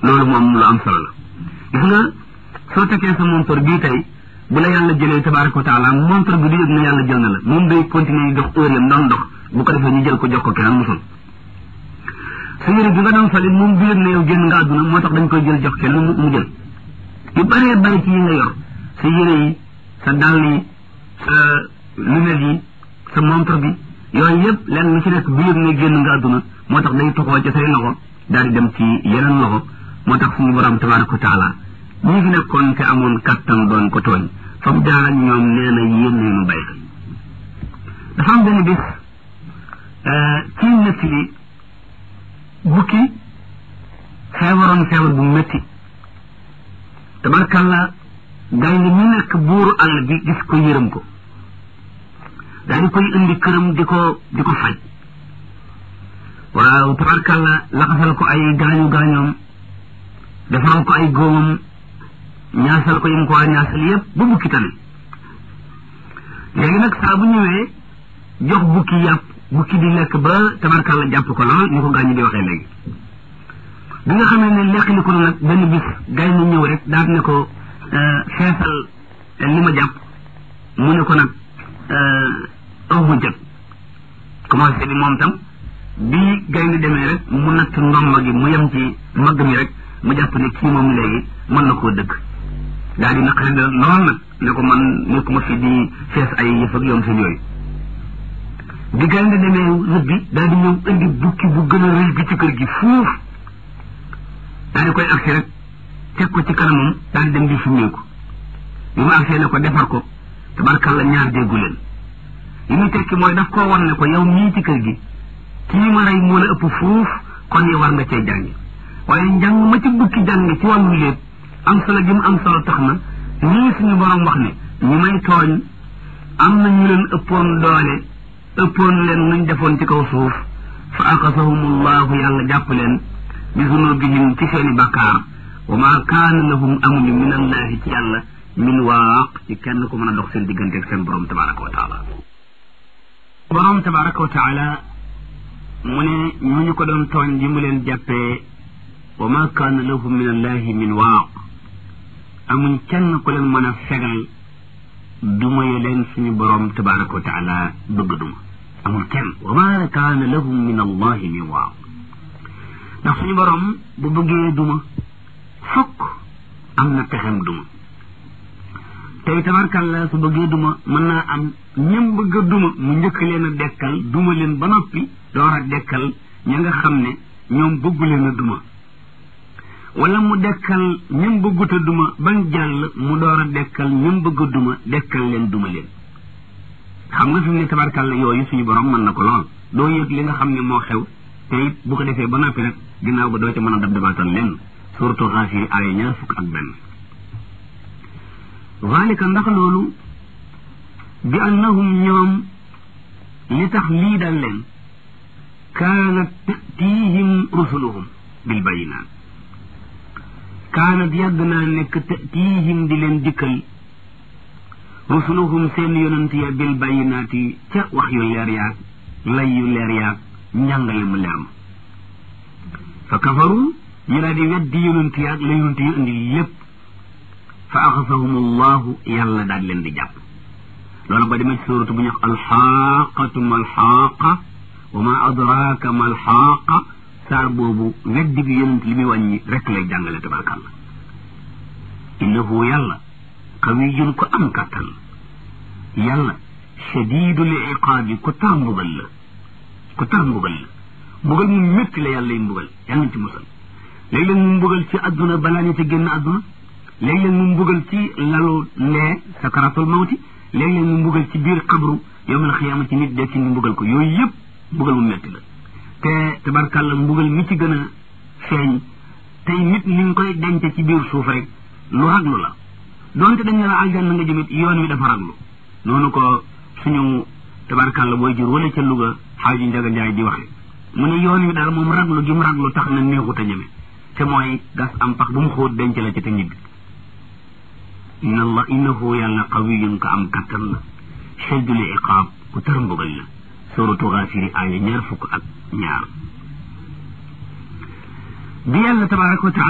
loolu moom lu am solo la gis nga soo tekkee sa montor bii tey bu la yàlla jëlee tabaraka wa taala montor bi du yëg ne yàlla jël na la moom day continuer dox heure yam doon dox bu ko defee ñu jël ko jox ko keneen musul sa yére bi nga doon soli moom du yëg ne yow génn nga àdduna moo tax dañ koy jël jox keneen mu jël yu bëree bëri ci yi nga yor sa yére yi sa dàll yi sa lunette yi sa montre bi yooyu yëpp lenn lu ci nekk bu yëg ne génn nga àdduna moo tax day toxoo ci say loxo daal di dem ci yeneen loxo moo tax suñu borom tabaraka wa taala ñi fi nekkoon te amoon kattan doon ko tooñ fa mu jaar ak ñoom nee na yéen ñu bay xel dafa am benn bis ci nett li bukki feebaroon feebar bu métti tabarkalla gaynde ñu nekk buuru àll bi gis ko yërëm ko daal di koy indi këram di ko di ko faj waaw tabarkalla laxasal ko ay gaañu gaañoom defaral ko ay góomam ñaasal ko yim ko waa ñaasal yépp ba bukki tane léegi nag saa bu ñëwee jox bukki yàpp bukki di lekk ba tabarkalla jàpp ko lool ni ko gaañu di waxee léegi bi nga xamee ne lekk li ko nag benn bis gay na ñëw rek daal ne ko feesal li ma jàpp mu ne ko nag aw ma jot commencé bi moom tam bi gay ni demee rek mu natt ndomba gi mu yem ci magg mi rek mu jàpp ne kii moom léegi mën na koo dëgg daal di naqari da lool nag ne ko man nekkuma fi di fees ay yëf ak yoom seen yooyu bi gay nga demee rëbbi daal di ñëw indi bukki bu gën a rëy bi ci kër gi fuuf daal di koy agsi rek teg ko ci kanamam daal di dem di summeeku bi mu agsee ne ko defar ko tabarkalla ñaar déggu leen li muy tekki mooy daf koo wan ne ko yow mii ci kër gi kii ma rey moo la ëpp fuuf kon yow war nga cee jàngi waaye njàng ma ci bukki jàng ci wàllu lépp am solo gi mu am solo tax na nii suñu borom wax ne ñi may tooñ am na ñu leen ëppoon doole ëppoon leen nuñ defoon ci kaw suuf fa aqasahumullahu yàlla jàpp leen bi zunubihim ci seeni bakkaar wa ma kaana lahum amuñu min allahi ci yàlla min waaq ci kenn ku mën a dox seen diggante ak seen borom tabaraka wa taala borom tabaraka wa taala mu ne ñooñu ko doon tooñ ji mu leen jàppee wa ma kaana lahum min allahi min waaq amuñ kenn ku leen mën a fegal duma ye leen suñu borom tabaraka wa taala bëgg duma amul kenn wa ma kaana lahum min allahi min waaq ndax suñu borom bu bëggee duma fokk am na pexem duma tey tabarkalla su bëggee duma mën naa am ñëm bëgg a duma mu njëkk leen a dekkal duma leen ba noppi door a dekkal ña nga xam ne ñoom bëggu leen a duma wala mu dekkal ñëm bëggut a duma bañ jàll mu door a dekkal ñëm bëgg a duma dekkal leen duma leen xam nga fi mu ne tabarkalla yooyu suñu borom mën na ko lool doo yëg li nga xam ne moo xew te it bu ko defee ba noppi rek ginnaaw ba doo ca mën a dab dabaatal lenn surtout xaafiri aaya ñaar fukk ak benn zalika ndax loolu bi annahum ñoom li tax lii dal leen kaanat tatihim rusuluhum bil bayinaat kaanat yàgg naa nekk tatihim di leen dikkal rusuluhum seen yonent ya bil bayinaati ca wax yu leer yaag lay yu leer yaag njàngale mu leer ma fa kafaru ñu daal di weddi yonent yaag la yonent yu indi lépp fa axasahum allahu yàlla daal leen di jàpp loolu ba demee ci suuratu bu ñu wax alxaaqatu ma alxaaqa wa ma adraaka ma alxaaqa saar boobu weddi bi yonent li muy wàññi rek lay jàngale tabarkàlla innahu yàlla qawiyun ko am kàttan yàlla shadidul iqaabi ko tar mbugal la ko tar mbugal la mbugal mu métti la yàlla yi mbugal yàlla nañ ci musal léeg-léeg mu mbugal ci adduna balaa ñu te génn adduna léeg-léeg mu mbugal ci lalu lee sakaratul mawti léeg-léeg mu mbugal ci biir xabru yowmal xiyaama ci nit dekki ñu mbugal ko yooyu yëpp mbugal mu métti la te tabarkàlla mbugal mi ci gën a feeñ tey nit ni nga koy denc ci biir suuf rek lu raglu la donte dañ ne la aljanna nga jëmit yoon wi dafa raglu noonu ko suñu tabarkàlla booy jur wala ca Louga xaaji Njaga Njaay di waxe mu ne yoon wi daal moom raglu gi mu raglu tax na neexut a ñeme te mooy gas am pax bu mu xóot denc la ci te ñibbi inna allah innahu yàlla qawiyun ka am kattan la shaddul iqaab ku tar mbugal la suratu Gaafiri aaya ñaar fukk ak ñaar bi yàlla tabaraka wa taala